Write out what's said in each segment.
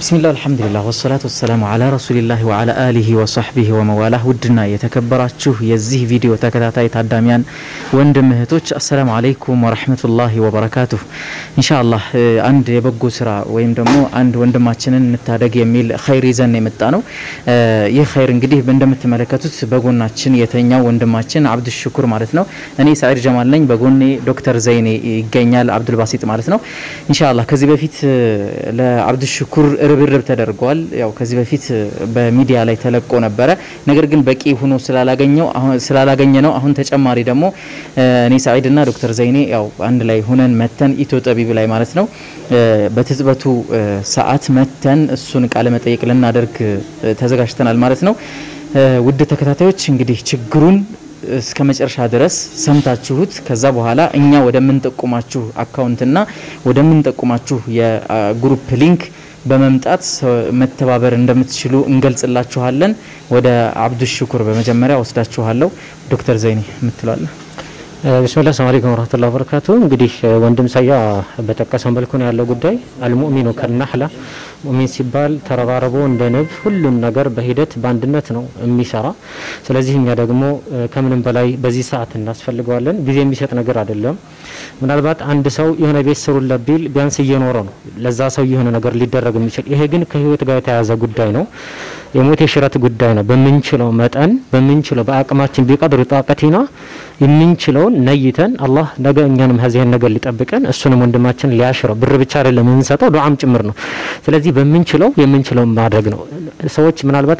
ቢስሚላህ አልሐምዱሊላህ ወሰላቱ ወሰላሙ አላ ረሱሊላህ ወአላ አሊሂ ወሰህቢሂ ወመዋላህ። ውድና የተከበራችሁ የዚህ ቪዲዮ ተከታታይ ታዳሚያን ወንድም እህቶች አሰላሙ አለይኩም ወረህመቱላሂ ወበረካቱሁ። ኢንሻአላህ አንድ የበጎ ስራ ወይም ደግሞ አንድ ወንድማችንን እንታደግ የሚል ኸይር ይዘን የመጣ ነው። ይህ ኸይር እንግዲህ እንደምትመለከቱት በጎናችን የተኛው ወንድማችን አብዱል ሽኩር ማለት ነው። እኔ ሰዒድ ጀማል ነኝ። በጎኔ ዶክተር ዘይኔ ይገኛል፣ አብዱል ባሲጥ ማለት ነው። ኢንሻአላህ ከዚህ በፊት ለአብዱል ሽኩር ርብርብ ተደርጓል። ያው ከዚህ በፊት በሚዲያ ላይ ተለቆ ነበረ። ነገር ግን በቂ ሆኖ ስላላገኘው ስላላገኘ ነው። አሁን ተጨማሪ ደግሞ እኔ ሰዒድና ዶክተር ዘይኔ ያው አንድ ላይ ሁነን መተን ኢትዮ ጠቢብ ላይ ማለት ነው በትጥበቱ ሰዓት መተን እሱን ቃለ መጠየቅ ልናደርግ ተዘጋጅተናል ማለት ነው። ውድ ተከታታዮች እንግዲህ ችግሩን እስከ መጨረሻ ድረስ ሰምታችሁት ከዛ በኋላ እኛ ወደምንጠቁማችሁ አካውንትና ወደምንጠቁማችሁ የግሩፕ ሊንክ በመምጣት መተባበር እንደምትችሉ እንገልጽላችኋለን። ወደ አብዱ ሽኩር በመጀመሪያ ወስዳችኋለሁ። ዶክተር ዘይኔ የምትለዋለ ብስሚላህ ሰላም አለይኩም ወራህመቱላሂ ወበረካቱ። እንግዲህ ወንድም ሳያ በጠቀሰው መልኩ ነው ያለው ጉዳይ። አልሙእሚኑ ከናህላ ሙእሚን ሲባል ተረባርቦ እንደ ንብ ሁሉም ነገር በሂደት በአንድነት ነው የሚሰራ። ስለዚህ እኛ ደግሞ ከምንም በላይ በዚህ ሰዓት እናስፈልገዋለን። ጊዜ የሚሰጥ ነገር አይደለም። ምናልባት አንድ ሰው የሆነ ቤት ስሩለት ቢል ቢያንስ እየኖረ ነው ለዛ ሰው የሆነ ነገር ሊደረግ የሚችል ይሄ ግን ከህይወት ጋር የተያያዘ ጉዳይ ነው። የሞት የሽረት ጉዳይ ነው። በምንችለው መጠን በምንችለው በአቅማችን ቢቀድር ጣቀቲና የምንችለውን ነይተን አላህ ነገ እኛንም ከዚህን ነገር ሊጠብቀን እሱንም ወንድማችን ሊያሽረው ብር ብቻ አይደለም የምንሰጠው ዱዓም ጭምር ነው። ስለዚህ በምንችለው የምንችለው ማድረግ ነው። ሰዎች ምናልባት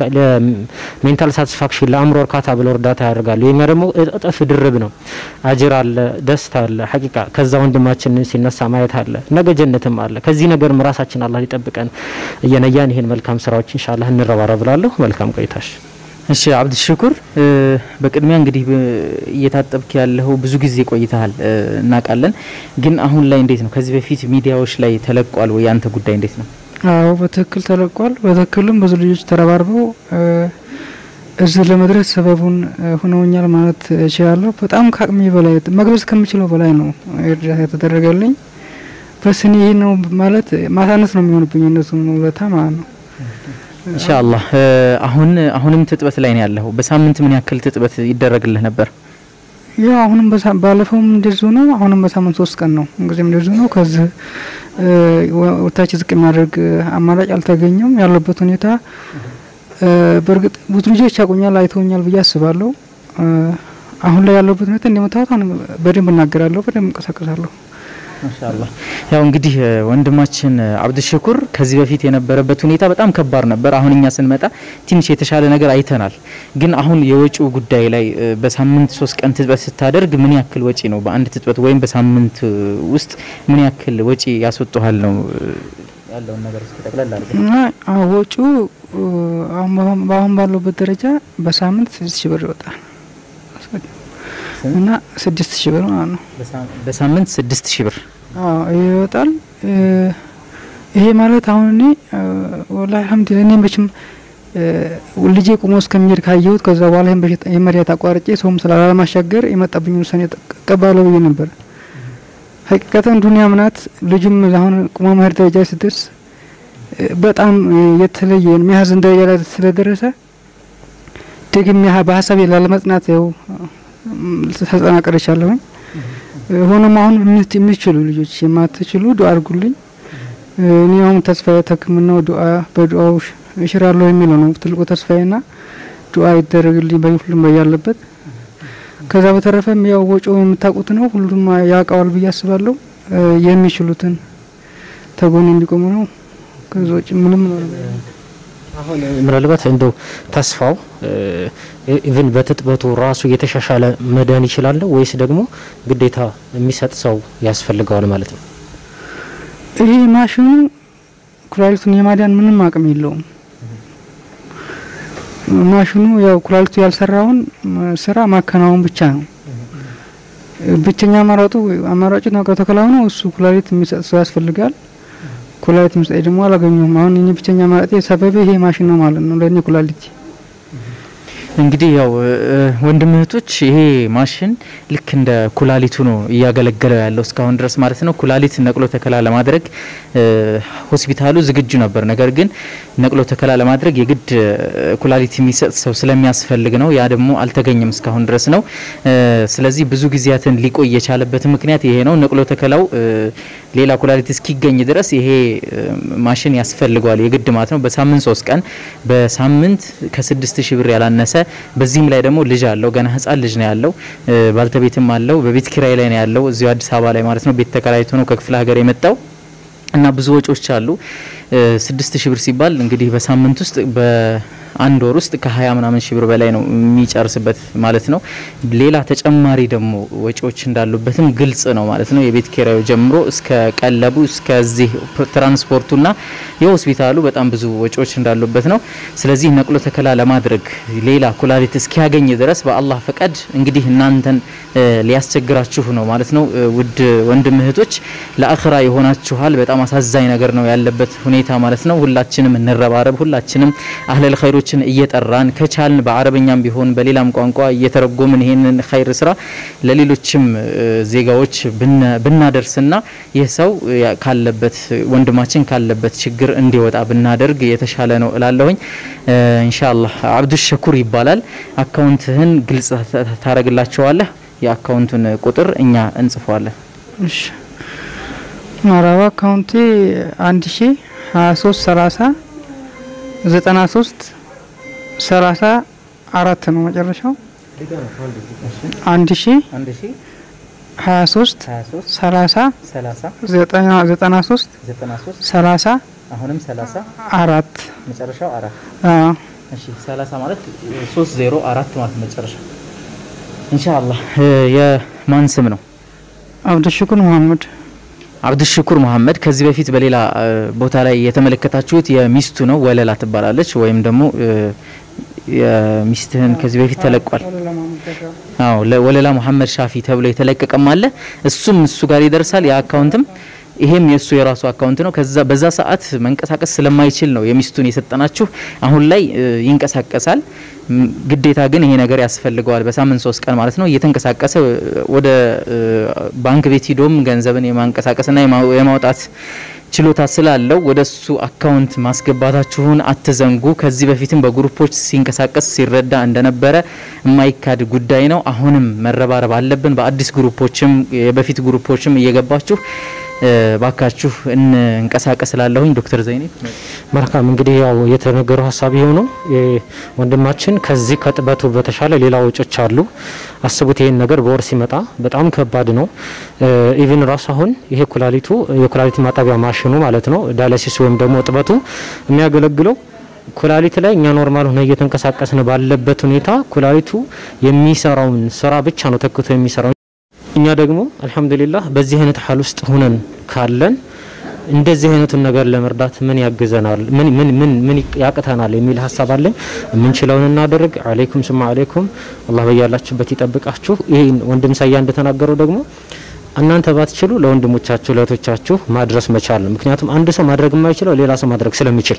ለሜንታል ሳቲስፋክሽን ለአእምሮ እርካታ ብለው እርዳታ ያደርጋሉ። የኛ ደግሞ እጥፍ ድርብ ነው። አጅር አለ፣ ደስታ አለ። ሐቂቃ ከዛ ወንድማችን ሲነሳ ማየት አለ፣ ነገ ጀነትም አለ። ከዚህ ነገርም ራሳችን አላህ ሊጠብቀን እየነያን ይሄን መልካም ስራዎች ኢንሻአላህ እንረባረብላለሁ። መልካም ቆይታሽ። እሺ አብዱ ሽኩር፣ በቅድሚያ እንግዲህ እየታጠብክ ያለው ብዙ ጊዜ ቆይተሃል እናውቃለን። ግን አሁን ላይ እንዴት ነው? ከዚህ በፊት ሚዲያዎች ላይ ተለቋል ወይ? ያንተ ጉዳይ እንዴት ነው? አዎ በትክክል ተለቋል። በትክክልም ብዙ ልጆች ተረባርበው እዚህ ለመድረስ ሰበቡን ሆነውኛል ማለት እችላለሁ። በጣም ከአቅሜ በላይ መግለጽ ከምችለው በላይ ነው እርዳታ የተደረገልኝ። በስኒ ይህ ነው ማለት ማሳነስ ነው የሚሆንብኝ እነሱን ውለታ ማለት ነው። ኢንሻአላህ አሁን አሁንም ትጥበት ላይ ነው ያለው። በሳምንት ምን ያክል ትጥበት ይደረግልህ ነበር? ያው አሁንም ባለፈውም እንደዚሁ ነው። አሁንም በሳምንት ሶስት ቀን ነው እንግዲህ እንደዚሁ ነው። ከዚህ ወታች ዝቅ የሚያደርግ አማራጭ አልተገኘም። ያለበት ሁኔታ በእርግጥ ብዙ ልጆች ያቆኛል አይተውኛል ብዬ አስባለሁ። አሁን ላይ ያለበት ሁኔታ እንደምታዩት አሁን በደንብ እናገራለሁ፣ በደንብ እንቀሳቀሳለሁ። ማሻአላህ ያው እንግዲህ ወንድማችን አብዱ ሽኩር ከዚህ በፊት የነበረበት ሁኔታ በጣም ከባድ ነበር። አሁን እኛ ስንመጣ ትንሽ የተሻለ ነገር አይተናል። ግን አሁን የወጪው ጉዳይ ላይ በሳምንት ሶስት ቀን ትጥበት ስታደርግ ምን ያክል ወጪ ነው በአንድ ትጥበት ወይም በሳምንት ውስጥ ምን ያክል ወጪ ያስወጣሃል ነው ያለውን ነገር እስኪ ጠቅላላ አድርገን እና ወጪው አሁን ባለበት ደረጃ በሳምንት ስድስት ሺህ ብር ይወጣል እና ስድስት ሺህ ብር ማለት ነው። በሳምንት ስድስት ሺህ ብር ይወጣል። ይሄ ማለት አሁን እኔ ወላሂ አልሐምዱሊላህ እኔ መቼም ልጄ ቁሞ እስከሚሄድ ካየሁት ከዛ በኋላ ይህን መድኃኒት አቋርጬ ሰውም ስላላለማሻገር የመጣብኝ ውሳኔ እቀበላለሁ ብዬ ነበር። ሀቂቀተን ዱኒያ ምናት ልጁም አሁን ቁሞ መሄድ ደረጃ ስትደርስ በጣም የተለየ የሚያዝን ደረጃ ላይ ስለደረሰ ደግሜ በሀሳቤ ላለመጽናት ያው ተጠናቀረቻለሁኝ። ሆኖም አሁን የሚችሉ ልጆች የማትችሉ ዱአ አድርጉልኝ። እኔ አሁን ተስፋዬ ተክምናው ዱአ በዱአው እሽራለሁ የሚለው ነው ትልቁ ተስፋዬና ዱአ ይደረግልኝ በሁሉም ያለበት። ከዛ በተረፈም ያው ወጪው የምታውቁት ነው፣ ሁሉም ያውቀዋል ብዬ አስባለሁ። የሚችሉትን ተጎን እንዲቆሙ ነው። ከዛ ውጭ ምንም ነው አሁን ምናልባት እንደው ተስፋው ኢቭን በትጥበቱ ራሱ የተሻሻለ መዳን ይችላል ወይስ ደግሞ ግዴታ የሚሰጥ ሰው ያስፈልገዋል ማለት ነው? ይሄ ማሽኑ ኩላሊቱን የማዳን ምንም አቅም የለውም። ማሽኑ ያው ኩላሊቱ ያልሰራውን ስራ ማከናወን ብቻ ነው። ብቸኛ አማራጩ አማራጩ ከተከላው ነው። እሱ ኩላሊት የሚሰጥ ሰው ያስፈልጋል። ኩላሊት መስጠት ደግሞ አላገኘሁም። አሁን እኔ ብቸኛ ማለት ሰበብ ይሄ ማሽን ነው ማለት ነው ለእኔ ኩላሊት። እንግዲህ ያው ወንድም እህቶች ይሄ ማሽን ልክ እንደ ኩላሊቱ ነው እያገለገለው ያለው እስካሁን ድረስ ማለት ነው። ኩላሊት ነቅሎ ተከላ ለማድረግ ሆስፒታሉ ዝግጁ ነበር። ነገር ግን ነቅሎ ተከላ ለማድረግ የግድ ኩላሊት የሚሰጥ ሰው ስለሚያስፈልግ ነው። ያ ደግሞ አልተገኘም እስካሁን ድረስ ነው። ስለዚህ ብዙ ጊዜያትን ሊቆይ የቻለበት ምክንያት ይሄ ነው። ነቅሎ ተከላው ሌላ ኩላሊት እስኪገኝ ድረስ ይሄ ማሽን ያስፈልገዋል የግድ ማለት ነው። በሳምንት ሶስት ቀን በሳምንት ከስድስት ሺህ ብር ያላነሰ በዚህም ላይ ደግሞ ልጅ አለው ገና ህጻን ልጅ ነው ያለው። ባልተቤትም አለው። በቤት ኪራይ ላይ ነው ያለው እዚሁ አዲስ አበባ ላይ ማለት ነው። ቤት ተከራይቶ ነው ከክፍለ ሀገር የመጣው እና ብዙ ወጪዎች አሉ። ስድስት ሺህ ብር ሲባል እንግዲህ በሳምንት ውስጥ በአንድ ወር ውስጥ ከሀያ ምናምን ሺህ ብር በላይ ነው የሚጨርስበት ማለት ነው። ሌላ ተጨማሪ ደግሞ ወጪዎች እንዳሉበትም ግልጽ ነው ማለት ነው። የቤት ኪራዩ ጀምሮ እስከ ቀለቡ እስከዚህ ትራንስፖርቱና የሆስፒታሉ በጣም ብዙ ወጪዎች እንዳሉበት ነው። ስለዚህ ነቅሎ ተከላ ለማድረግ ሌላ ኩላሊት እስኪያገኝ ድረስ በአላህ ፈቃድ እንግዲህ እናንተን ሊያስቸግራችሁ ነው ማለት ነው። ውድ ወንድም እህቶች ለአኽራ የሆናችኋል። በጣም አሳዛኝ ነገር ነው ያለበት ሁኔታ ማለት ነው። ሁላችንም እንረባረብ። ሁላችንም አህለል ኸይሮችን እየጠራን ከቻልን በአረበኛም ቢሆን በሌላም ቋንቋ እየተረጎምን ይሄንን ኸይር ስራ ለሌሎችም ዜጋዎች ብናደርስና ይህ ሰው ካለበት ወንድማችን ካለበት ችግር እንዲወጣ ብናደርግ የተሻለ ነው እላለሁኝ። ኢንሻአላህ አብዱ ሸኩር ይባላል። አካውንትህን ግልጽ ታረግላቸዋለህ። የአካውንቱን ቁጥር እኛ እንጽፈዋለን። እሺ መራባ አካውንቴ አንድ ሺ ሀያ ሶስት ሰላሳ ዘጠና ሶስት ሰላሳ አራት ነው መጨረሻው። አንድ ሺ ሀያ ሶስት ሰላሳ ዘጠና ሶስት ሰላሳ አሁንም 30 አራት መጨረሻው አራት አዎ እሺ 30 ማለት 304 ማለት መጨረሻ ኢንሻአላህ የማን ስም ነው? አብዱሽኩር መሀመድ አብዱሽኩር መሀመድ ከዚህ በፊት በሌላ ቦታ ላይ የተመለከታችሁት የሚስቱ ነው። ወለላ ትባላለች። ወይም ደግሞ የሚስትህን ከዚህ በፊት ተለቋል። አዎ ወለላ መሀመድ ሻፊ ተብሎ የተለቀቀም አለ። እሱም እሱ ጋር ይደርሳል። ያ አካውንትም ይሄም የእሱ የራሱ አካውንት ነው። ከዛ በዛ ሰዓት መንቀሳቀስ ስለማይችል ነው የሚስቱን የሰጠናችሁ። አሁን ላይ ይንቀሳቀሳል። ግዴታ ግን ይሄ ነገር ያስፈልገዋል። በሳምንት ሶስት ቀን ማለት ነው እየተንቀሳቀሰ ወደ ባንክ ቤት ሂዶም ገንዘብን የማንቀሳቀስና የማውጣት ችሎታ ስላለው ወደ እሱ አካውንት ማስገባታችሁን አትዘንጉ። ከዚህ በፊትም በግሩፖች ሲንቀሳቀስ ሲረዳ እንደነበረ የማይካድ ጉዳይ ነው። አሁንም መረባረብ አለብን። በአዲስ ግሩፖችም የበፊት ግሩፖችም እየገባችሁ ባካችሁ እንንቀሳቀስ ላለሁኝ ዶክተር ዘይኔ መልካም እንግዲህ ያው የተነገረው ሀሳብ ይኸው ነው። ወንድማችን ከዚህ ከጥበቱ በተሻለ ሌላ ወጮች አሉ። አስቡት ይሄን ነገር በወር ሲመጣ በጣም ከባድ ነው። ኢቭን ራሱ አሁን ይሄ ኩላሊቱ የኩላሊት ማጠቢያ ማሽኑ ማለት ነው ዳያሊሲስ ወይም ደግሞ ጥበቱ የሚያገለግለው ኩላሊት ላይ እኛ ኖርማል ሆነ እየተንቀሳቀስን ባለበት ሁኔታ ኩላሊቱ የሚሰራውን ስራ ብቻ ነው ተክቶ የሚሰራው። እኛ ደግሞ አልሐምዱሊላህ በዚህ አይነት ሀል ውስጥ ሁነን ካለን እንደዚህ አይነቱን ነገር ለመርዳት ምን ያግዘናል፣ ምን ምን ምን ምን ያቅተናል የሚል ሀሳብ አለኝ። የምንችለውን እናደርግ። አለይኩም ስማ አለይኩም። አላህ በያላችሁበት ይጠብቃችሁ። ይሄ ወንድም ሳያ እንደተናገረው ደግሞ እናንተ ባትችሉ ለወንድሞቻችሁ ለእህቶቻችሁ ማድረስ መቻል ነው። ምክንያቱም አንድ ሰው ማድረግ የማይችለው ሌላ ሰው ማድረግ ስለሚችል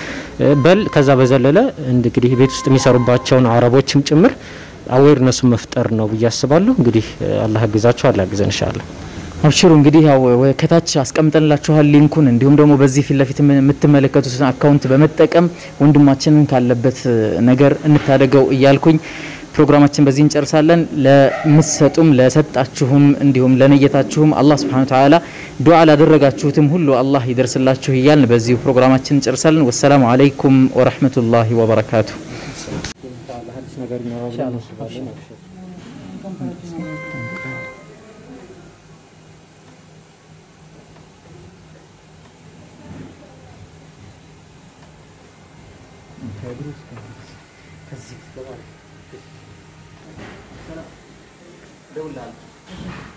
በል ከዛ በዘለለ እንግዲህ ቤት ውስጥ የሚሰሩባቸውን አረቦችም ጭምር አዌርነሱ መፍጠር ነው ብዬ አስባለሁ። እንግዲህ አላህ ያግዛችሁ፣ አላህ ያግዘን ኢንሻአላህ። አብሽሩ እንግዲህ ያው ከታች አስቀምጠንላችኋል ሊንኩን። እንዲሁም ደግሞ በዚህ ፊት ለፊት የምትመለከቱትን አካውንት በመጠቀም ወንድማችንን ካለበት ነገር እንታደገው እያልኩኝ ፕሮግራማችን በዚህ እንጨርሳለን። ለምትሰጡም ለሰጣችሁም እንዲሁም ለነየታችሁም አላህ ሱብሓነሁ ወተዓላ ዱዓ ላደረጋችሁትም ሁሉ አላህ ይደርስላችሁ እያልን በዚሁ ፕሮግራማችን እንጨርሳለን። ወሰላሙ አለይኩም ወረህመቱላሂ ወበረካቱ። ደውላለሁ